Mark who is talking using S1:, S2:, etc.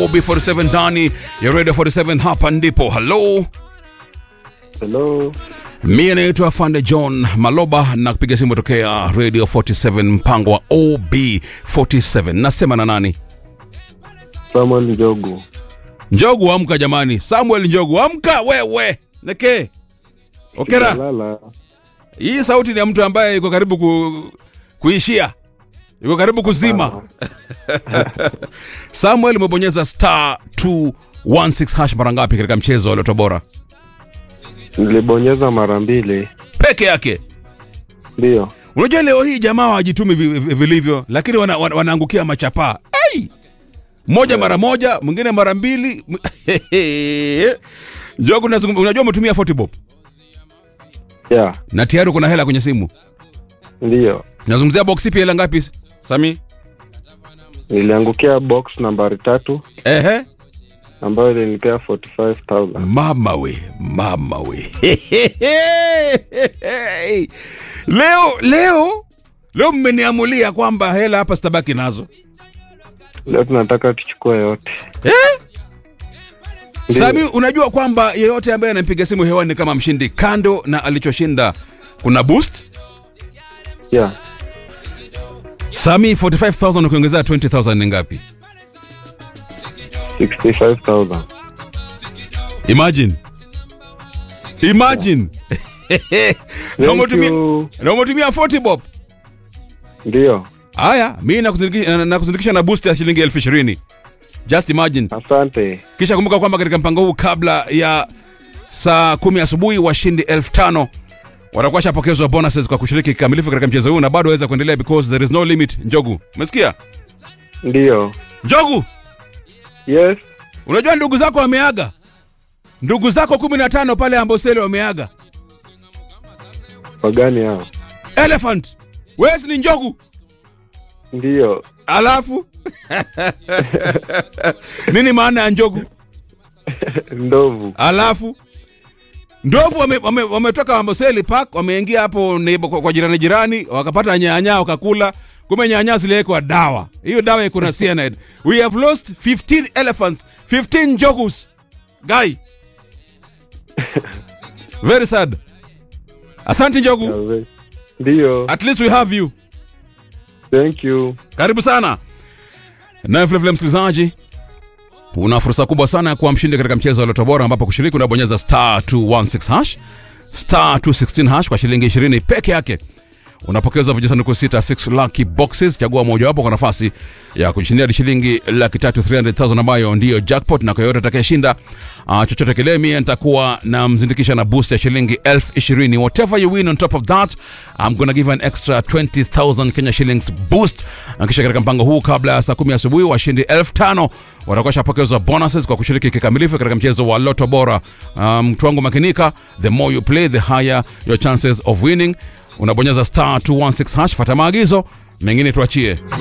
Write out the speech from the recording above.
S1: OB47 ndani ya Radio 47 hapa ndipo. Hello.
S2: Hello.
S1: Mie naitwa Fande John Maloba na kupiga simu tokea Radio 47 mpango wa OB47. Nasema na nani?
S2: Samuel Njogu.
S1: Njogu amka jamani. Samuel Njogu amka wewe. Neke. Okera.
S2: Lala.
S1: Hii sauti ni ya mtu ambaye yuko karibu ku, kuishia. Yuko karibu kuzima. Samuel umebonyeza star 216 hash mara ngapi katika mchezo wa Loto Bora?
S2: Nilibonyeza mara mbili.
S1: Peke yake.
S2: Ndio.
S1: Unajua leo hii jamaa hawajitumi vi- vi- vilivyo, lakini wana, wana, wanaangukia machapaa. Ai! Moja mara moja, mwingine mara mbili. Njogu, unazungum- unajua umetumia 40 bob
S2: Yeah.
S1: na tayari kuna hela kwenye simu.
S2: Ndio.
S1: Nazungumzia box ipi, hela ngapi Sami?
S2: Niliangukia box nambari tatu
S1: Ehe.
S2: ambayo ilinipea 45,000.
S1: Mama we, mama we. leo leo leo mmeniamulia kwamba hela hapa sitabaki nazo.
S2: Leo tunataka tuchukue yote.
S1: Eh?
S2: Ndio.
S1: Sami, unajua kwamba yeyote ambaye anampiga simu hewani ni kama mshindi, kando na alichoshinda kuna boost.
S2: Yeah.
S1: Sami, 45000 ukiongezea 20000 ni ngapi?
S2: 65,000.
S1: Imagine, imagine na
S2: Thank
S1: umetumia
S2: you.
S1: na umetumia 40 bob.
S2: Ndio.
S1: Haya, mimi nakuzindikisha na, nakuzindikisha na boost ya shilingi elfu ishirini. Just imagine.
S2: Asante.
S1: Kisha kumbuka kwamba katika mpango huu kabla ya saa kumi asubuhi washindi elfu tano watakuwa shapokezwa bonuses kwa kushiriki kikamilifu katika mchezo huu na bado waweza kuendelea because there is no limit. Njogu, umesikia?
S2: Ndio.
S1: Njogu,
S2: Yes.
S1: unajua ndugu zako wameaga, ndugu zako kumi na tano pale Amboseli wameaga.
S2: Wagani hao?
S1: Elephant, wewe si ni njogu?
S2: Ndio.
S1: Alafu nini maana ya njogu?
S2: Ndovu.
S1: Alafu ndovu wametoka wame, wametoka Amboseli Park wameingia hapo neighbor- kwa, kwa jirani jirani wakapata nyanya wakakula, kumbe nyanya ziliwekwa dawa. Hiyo dawa iko na cyanide. We have lost 15 elephants, 15 njogus. Guy. Very sad. Asante njogu.
S2: Ndio.
S1: At least we have you.
S2: Thank you.
S1: Karibu sana. Na vile vile msikilizaji, una fursa kubwa sana ya kuwa mshindi katika mchezo wa Loto Bora ambapo kushiriki unabonyeza star 216 hash star 216 hash kwa shilingi 20 peke yake. Unapokeza vijisanduku sita 6 lucky boxes, chagua mojawapo kwa nafasi ya kushindia hadi shilingi laki tatu 300,000 ambayo ndiyo jackpot, na kwa yote atakayeshinda uh, chochote kile, mie nitakuwa na mzindikisha na boost ya shilingi elfu ishirini. Whatever you win on top of that I'm gonna give an extra 20,000 Kenya shillings boost. Na kisha katika mpango huu kabla ya saa kumi asubuhi washindi elfu tano watakuwa shapokezwa bonuses kwa kushiriki kikamilifu katika mchezo wa Loto Bora. Um, mtu wangu makinika, the more you play the higher your chances of winning. Unabonyeza star 216 hash, fata maagizo mengine tuachie.